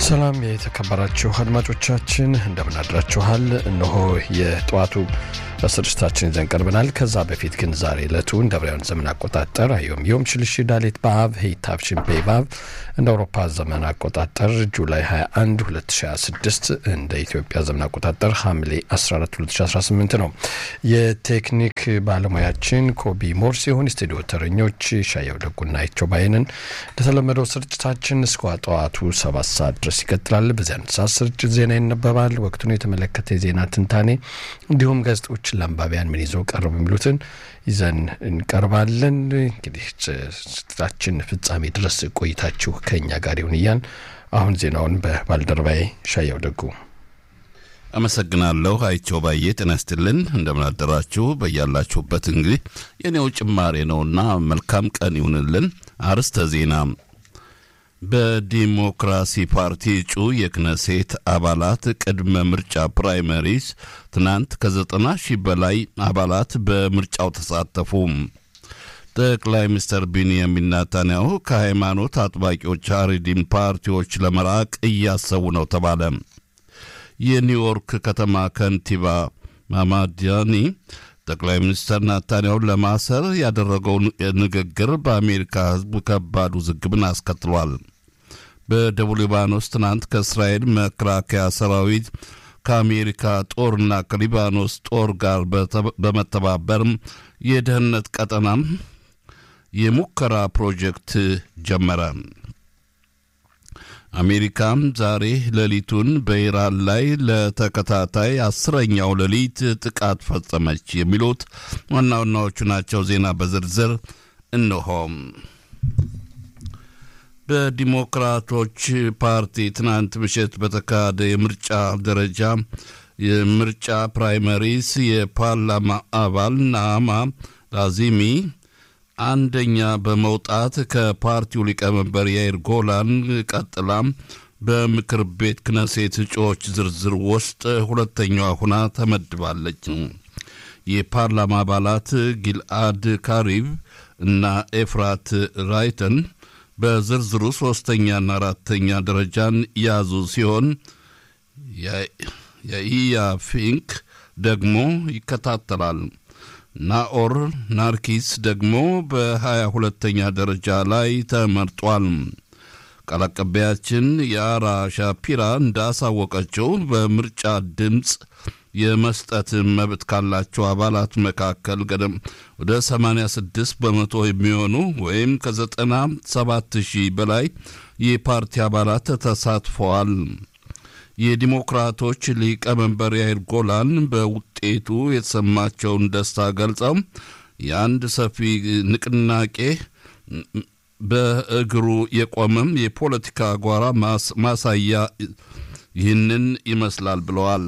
ሰላም የተከበራችሁ አድማጮቻችን እንደምን አድራችኋል? እነሆ የጠዋቱ ስርጭታችን ይዘን ቀርበናል። ከዛ በፊት ግን ዛሬ ዕለቱ እንደ አብራውያን ዘመን አቆጣጠር አዮም ዮም ሽልሽ ዳሌት በአብ ሄይታብ ሽንፔ ባብ እንደ አውሮፓ ዘመን አቆጣጠር ጁላይ 21 2026 እንደ ኢትዮጵያ ዘመን አቆጣጠር ሐምሌ 14 2018 ነው። የቴክኒክ ባለሙያችን ኮቢ ሞር ሲሆን የስቱዲዮ ተረኞች ሻየው ደጉና ይቸው ባይንን እንደተለመደው ስርጭታችን እስከ ጠዋቱ ሰባት ሰዓት ድረስ ይቀጥላል። በዚያን ሰዓት ስርጭት ዜና ይነበባል። ወቅቱን የተመለከተ የዜና ትንታኔ እንዲሁም ጋዜጦች ለአንባቢያን ምን ይዘው ቀርቡ የሚሉትን ይዘን እንቀርባለን። እንግዲህ ስርጭታችን ፍጻሜ ድረስ ቆይታችሁ ከእኛ ጋር ይሁን እያን አሁን ዜናውን በባልደረባዬ ሻየው ደጉ አመሰግናለሁ። አይቸው ባዬ ጤና ይስጥልን። እንደምን አደራችሁ በያላችሁበት። እንግዲህ የኔው ጭማሬ ነውና መልካም ቀን ይሁንልን። አርስተ ዜና በዲሞክራሲ ፓርቲ እጩ የክነሴት አባላት ቅድመ ምርጫ ፕራይመሪስ ትናንት ከዘጠና ሺህ በላይ አባላት በምርጫው ተሳተፉ። ጠቅላይ ሚኒስትር ቢንያሚን ናታንያሁ ከሃይማኖት አጥባቂዎች አሪዲን ፓርቲዎች ለመራቅ እያሰቡ ነው ተባለ። የኒውዮርክ ከተማ ከንቲባ ማማዲያኒ ጠቅላይ ሚኒስትር ናታንያሁን ለማሰር ያደረገው ንግግር በአሜሪካ ሕዝብ ከባድ ውዝግብን አስከትሏል። በደቡብ ሊባኖስ ትናንት ከእስራኤል መከላከያ ሰራዊት ከአሜሪካ ጦርና ከሊባኖስ ጦር ጋር በመተባበር የደህንነት ቀጠናም የሙከራ ፕሮጀክት ጀመረ። አሜሪካም ዛሬ ሌሊቱን በኢራን ላይ ለተከታታይ አስረኛው ሌሊት ጥቃት ፈጸመች። የሚሉት ዋና ዋናዎቹ ናቸው። ዜና በዝርዝር እነሆም። በዲሞክራቶች ፓርቲ ትናንት ምሽት በተካሄደ የምርጫ ደረጃ የምርጫ ፕራይመሪስ የፓርላማ አባል ናማ ላዚሚ አንደኛ በመውጣት ከፓርቲው ሊቀመንበር ያይር ጎላን ቀጥላ በምክር ቤት ክነሴት እጩዎች ዝርዝር ውስጥ ሁለተኛዋ ሁና ተመድባለች። የፓርላማ አባላት ጊልአድ ካሪብ እና ኤፍራት ራይተን በዝርዝሩ ሶስተኛና አራተኛ ደረጃን ያዙ ሲሆን የኢያ ፊንክ ደግሞ ይከታተላል። ናኦር ናርኪስ ደግሞ በሀያ ሁለተኛ ደረጃ ላይ ተመርጧል። ቃል አቀባያችን የአራ ሻፒራ እንዳሳወቀችው በምርጫ ድምፅ የመስጠት መብት ካላቸው አባላት መካከል ገደም ወደ 86 በመቶ የሚሆኑ ወይም ከ97 ሺህ በላይ የፓርቲ አባላት ተሳትፈዋል። የዲሞክራቶች ሊቀመንበር ያይር ጎላን በውጤቱ የተሰማቸውን ደስታ ገልጸው የአንድ ሰፊ ንቅናቄ በእግሩ የቆመም የፖለቲካ ጓራ ማሳያ ይህንን ይመስላል ብለዋል።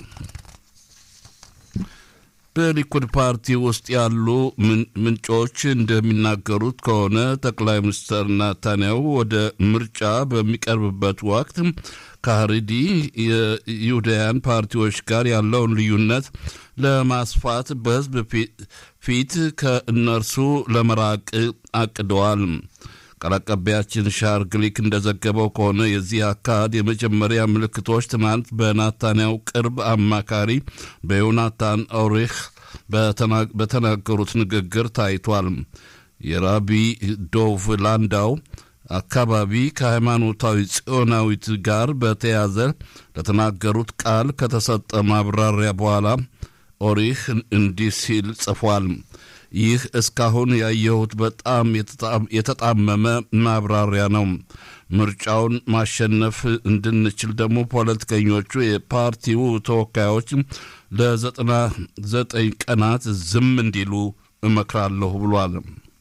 በሊኩድ ፓርቲ ውስጥ ያሉ ምንጮች እንደሚናገሩት ከሆነ ጠቅላይ ሚኒስትር ናታንያሁ ወደ ምርጫ በሚቀርብበት ወቅት ከሀሪዲ የይሁዳውያን ፓርቲዎች ጋር ያለውን ልዩነት ለማስፋት በሕዝብ ፊት ከእነርሱ ለመራቅ አቅደዋል። ቃል አቀባያችን ሻር ግሊክ እንደዘገበው ከሆነ የዚህ አካሄድ የመጀመሪያ ምልክቶች ትናንት በናታንያው ቅርብ አማካሪ በዮናታን ኦሪህ በተናገሩት ንግግር ታይቷል። የራቢ ዶቭ ላንዳው አካባቢ ከሃይማኖታዊ ጽዮናዊት ጋር በተያዘ ለተናገሩት ቃል ከተሰጠ ማብራሪያ በኋላ ኦሪህ እንዲህ ሲል ጽፏል። ይህ እስካሁን ያየሁት በጣም የተጣመመ ማብራሪያ ነው። ምርጫውን ማሸነፍ እንድንችል ደግሞ ፖለቲከኞቹ የፓርቲው ተወካዮች ለዘጠና ዘጠኝ ቀናት ዝም እንዲሉ እመክራለሁ ብሏል።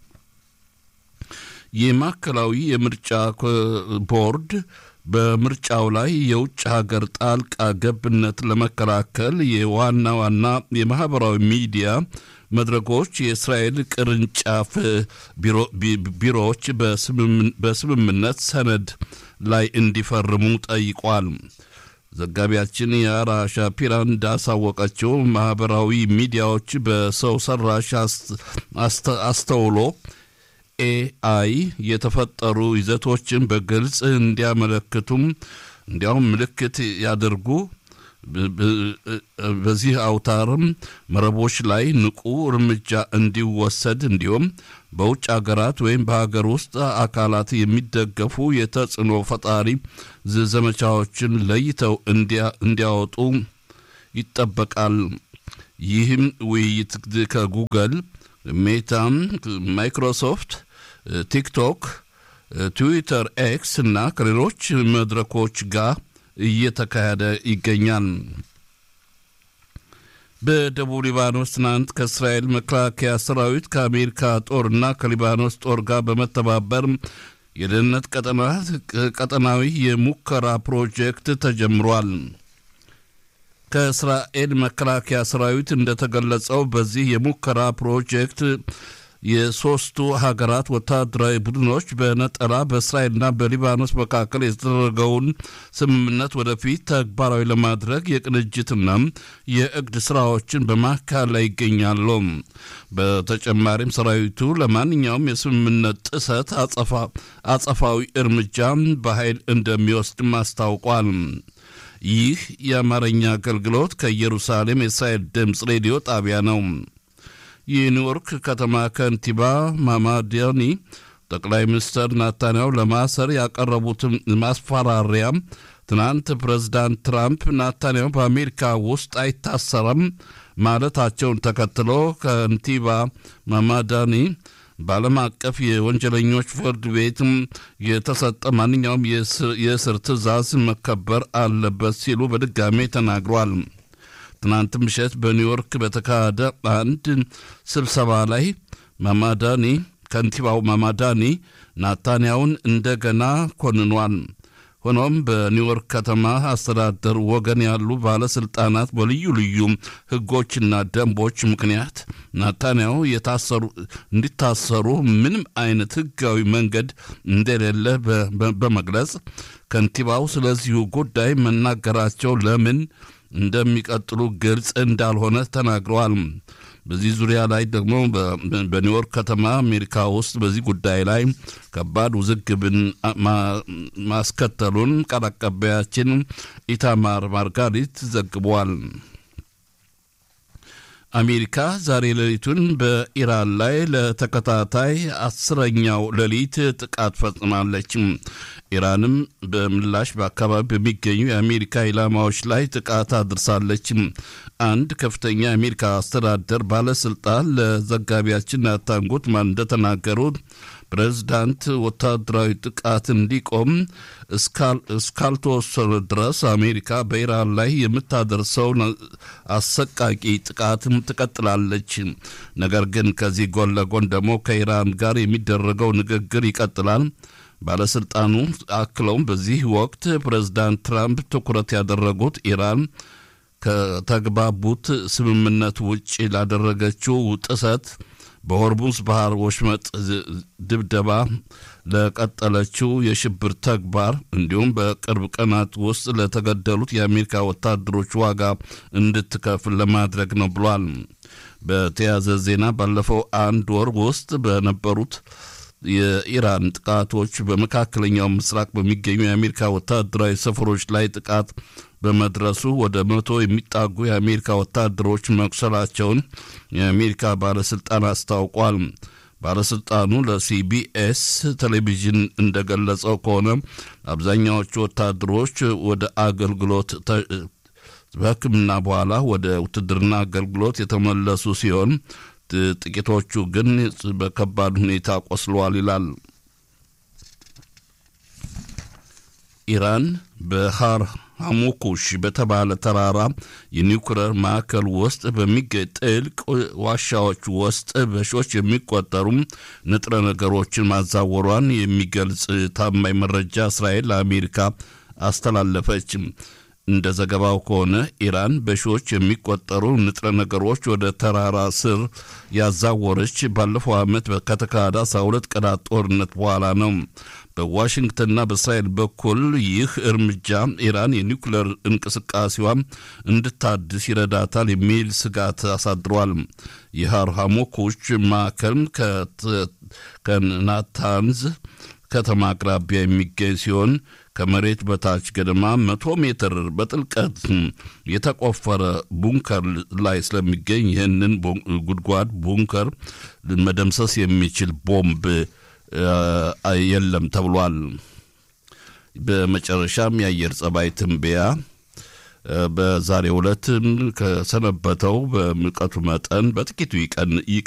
የማዕከላዊ የምርጫ ቦርድ በምርጫው ላይ የውጭ ሀገር ጣልቃ ገብነት ለመከላከል የዋና ዋና የማህበራዊ ሚዲያ መድረኮች የእስራኤል ቅርንጫፍ ቢሮዎች በስምምነት ሰነድ ላይ እንዲፈርሙ ጠይቋል። ዘጋቢያችን የአራ ሻፒራ እንዳሳወቀችው ማህበራዊ ሚዲያዎች በሰው ሰራሽ አስተውሎ ኤአይ የተፈጠሩ ይዘቶችን በግልጽ እንዲያመለክቱም እንዲያውም ምልክት ያደርጉ በዚህ አውታርም መረቦች ላይ ንቁ እርምጃ እንዲወሰድ እንዲሁም በውጭ ሀገራት ወይም በሀገር ውስጥ አካላት የሚደገፉ የተጽዕኖ ፈጣሪ ዘመቻዎችን ለይተው እንዲያወጡ ይጠበቃል። ይህም ውይይት ከጉግል፣ ሜታም፣ ማይክሮሶፍት፣ ቲክቶክ፣ ትዊተር፣ ኤክስ እና ከሌሎች መድረኮች ጋር እየተካሄደ ይገኛል። በደቡብ ሊባኖስ ትናንት ከእስራኤል መከላከያ ሰራዊት ከአሜሪካ ጦርና ከሊባኖስ ጦር ጋር በመተባበር የደህንነት ቀጠናዊ የሙከራ ፕሮጀክት ተጀምሯል። ከእስራኤል መከላከያ ሰራዊት እንደተገለጸው በዚህ የሙከራ ፕሮጀክት የሶስቱ ሀገራት ወታደራዊ ቡድኖች በነጠላ በእስራኤልና በሊባኖስ መካከል የተደረገውን ስምምነት ወደፊት ተግባራዊ ለማድረግ የቅንጅትና የእቅድ ስራዎችን በማካሄድ ላይ ይገኛሉ። በተጨማሪም ሰራዊቱ ለማንኛውም የስምምነት ጥሰት አጸፋዊ እርምጃ በኃይል እንደሚወስድም አስታውቋል። ይህ የአማርኛ አገልግሎት ከኢየሩሳሌም የእስራኤል ድምፅ ሬዲዮ ጣቢያ ነው። የኒውዮርክ ከተማ ከንቲባ ማማዲያኒ ጠቅላይ ሚኒስትር ናታንያሁ ለማሰር ያቀረቡትን ማስፈራሪያ ትናንት ፕሬዝዳንት ትራምፕ ናታንያሁ በአሜሪካ ውስጥ አይታሰረም ማለታቸውን ተከትሎ ከንቲባ ማማዳኒ በዓለም አቀፍ የወንጀለኞች ፍርድ ቤትም የተሰጠ ማንኛውም የእስር ትዕዛዝ መከበር አለበት ሲሉ በድጋሜ ተናግሯል። ትናንት ምሽት በኒውዮርክ በተካሄደ አንድ ስብሰባ ላይ ማማዳኒ ከንቲባው ማማዳኒ ናታንያውን እንደገና ኮንኗል። ሆኖም በኒውዮርክ ከተማ አስተዳደር ወገን ያሉ ባለስልጣናት በልዩ ልዩ ሕጎችና ደንቦች ምክንያት ናታንያሁ የታሰሩ እንዲታሰሩ ምንም አይነት ሕጋዊ መንገድ እንደሌለ በመግለጽ ከንቲባው ስለዚሁ ጉዳይ መናገራቸው ለምን እንደሚቀጥሉ ግልጽ እንዳልሆነ ተናግረዋል። በዚህ ዙሪያ ላይ ደግሞ በኒውዮርክ ከተማ አሜሪካ ውስጥ በዚህ ጉዳይ ላይ ከባድ ውዝግብን ማስከተሉን ቃል አቀባያችን ኢታማር ማርጋሪት ዘግቧል። አሜሪካ ዛሬ ሌሊቱን በኢራን ላይ ለተከታታይ አስረኛው ሌሊት ጥቃት ፈጽማለች። ኢራንም በምላሽ በአካባቢ በሚገኙ የአሜሪካ ኢላማዎች ላይ ጥቃት አድርሳለች። አንድ ከፍተኛ የአሜሪካ አስተዳደር ባለስልጣን ለዘጋቢያችን ናታን ጉትማን እንደተናገሩት ፕሬዝዳንት ወታደራዊ ጥቃት እንዲቆም እስካልተወሰነ ድረስ አሜሪካ በኢራን ላይ የምታደርሰው አሰቃቂ ጥቃትም ትቀጥላለች። ነገር ግን ከዚህ ጎን ለጎን ደግሞ ከኢራን ጋር የሚደረገው ንግግር ይቀጥላል። ባለስልጣኑ አክለውም በዚህ ወቅት ፕሬዝዳንት ትራምፕ ትኩረት ያደረጉት ኢራን ከተግባቡት ስምምነት ውጭ ላደረገችው ጥሰት በሆርሙዝ ባህር ወሽመጥ ድብደባ ለቀጠለችው የሽብር ተግባር እንዲሁም በቅርብ ቀናት ውስጥ ለተገደሉት የአሜሪካ ወታደሮች ዋጋ እንድትከፍል ለማድረግ ነው ብሏል። በተያያዘ ዜና ባለፈው አንድ ወር ውስጥ በነበሩት የኢራን ጥቃቶች በመካከለኛው ምስራቅ በሚገኙ የአሜሪካ ወታደራዊ ሰፈሮች ላይ ጥቃት በመድረሱ ወደ መቶ የሚጣጉ የአሜሪካ ወታደሮች መቁሰላቸውን የአሜሪካ ባለስልጣን አስታውቋል። ባለስልጣኑ ለሲቢኤስ ቴሌቪዥን እንደገለጸው ከሆነ አብዛኛዎቹ ወታደሮች ወደ አገልግሎት በሕክምና በኋላ ወደ ውትድርና አገልግሎት የተመለሱ ሲሆን ጥቂቶቹ ግን በከባድ ሁኔታ ቆስለዋል ይላል። ኢራን በሃር ሐሙኩሽ በተባለ ተራራ የኒውክለር ማዕከል ውስጥ በሚገኝ ጥልቅ ዋሻዎች ውስጥ በሺዎች የሚቆጠሩ ንጥረ ነገሮችን ማዛወሯን የሚገልጽ ታማኝ መረጃ እስራኤል ለአሜሪካ አስተላለፈች። እንደ ዘገባው ከሆነ ኢራን በሺዎች የሚቆጠሩ ንጥረ ነገሮች ወደ ተራራ ስር ያዛወረች ባለፈው ዓመት ከተካሄደ አስራ ሁለት ቀናት ጦርነት በኋላ ነው። በዋሽንግተንና በእስራኤል በኩል ይህ እርምጃ ኢራን የኒውክሌር እንቅስቃሴዋ እንድታድስ ይረዳታል የሚል ስጋት አሳድሯል። የሃር ሐሙኩች ማዕከል ከናታንዝ ከተማ አቅራቢያ የሚገኝ ሲሆን ከመሬት በታች ገደማ መቶ ሜትር በጥልቀት የተቆፈረ ቡንከር ላይ ስለሚገኝ ይህንን ጉድጓድ ቡንከር መደምሰስ የሚችል ቦምብ የለም ተብሏል። በመጨረሻም የአየር ጸባይ ትንበያ በዛሬው ዕለት ከሰነበተው በሙቀቱ መጠን በጥቂቱ